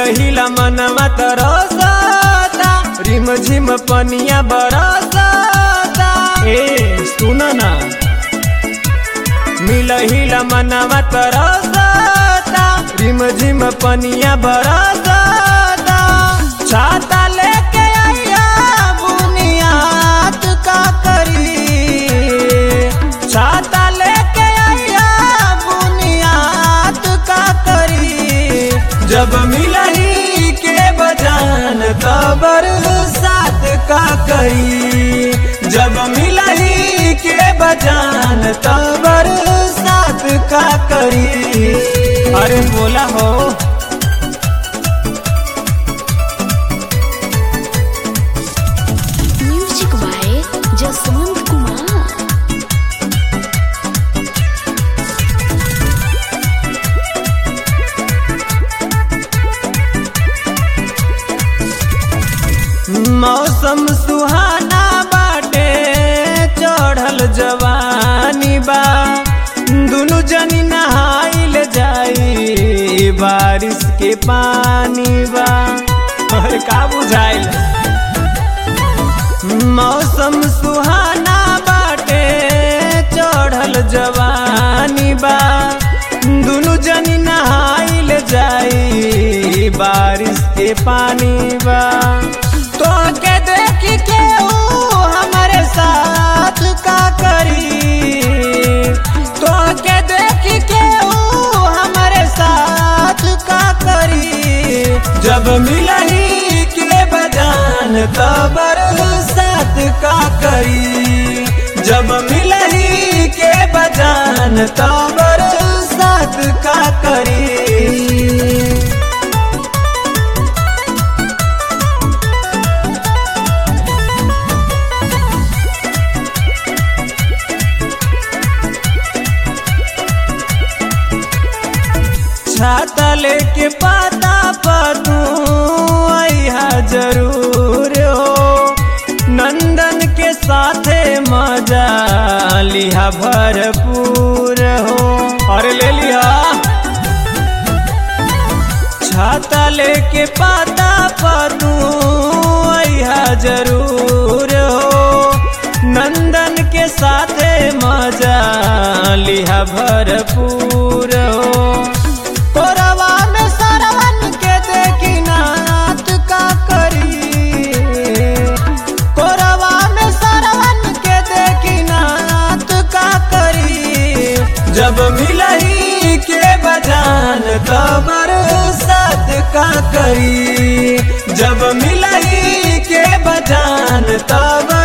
मिलहिला मनवा तरसता रिम झिम पनिया बरसता ए सुन ना मिलहिला मनवा तरसता रिम झिम पनिया बरसता छाता लेके आइया बुनियाद का करी छाता लेके आइया बुनियाद का करी जब मिलही के बजान तबर साथ का करी जब मिलही के बजान तबर साथ का करी अरे बोला हो म्यूजिक बाय जसवंत कुमार मौसम सुहाना बाटे चढ़ल जवानी बा दुनु जनी नहाइल जाई बारिश के पानी बा अरे का बुझाइल मौसम सुहाना बाटे चढ़ल जवानी बा दुनु जनी नहाइल जाई बारिश के पानी बा तो के देख के ऊ हमारे साथ का करी तो के देख के ऊ हमारे साथ का करी जब मिलही के बजान तबर साथ का करी जब मिलही के बजान तबर साथ का करी छाता लेके पाता पतू आइहा जरूर हो नंदन के साथे मजा लिहा भरपूर हो अरे ले लिया छाता लेके पाता पतू आइहा जरूर हो नंदन के साथे मजा लिहा भरपूर हो कोरवा में सरवन के देखी नाथ का करी कोरवा में सरवन के देखी नाथ का करी जब मिलही के बजान तबर साथ का करी जब मिलही के बजान तबर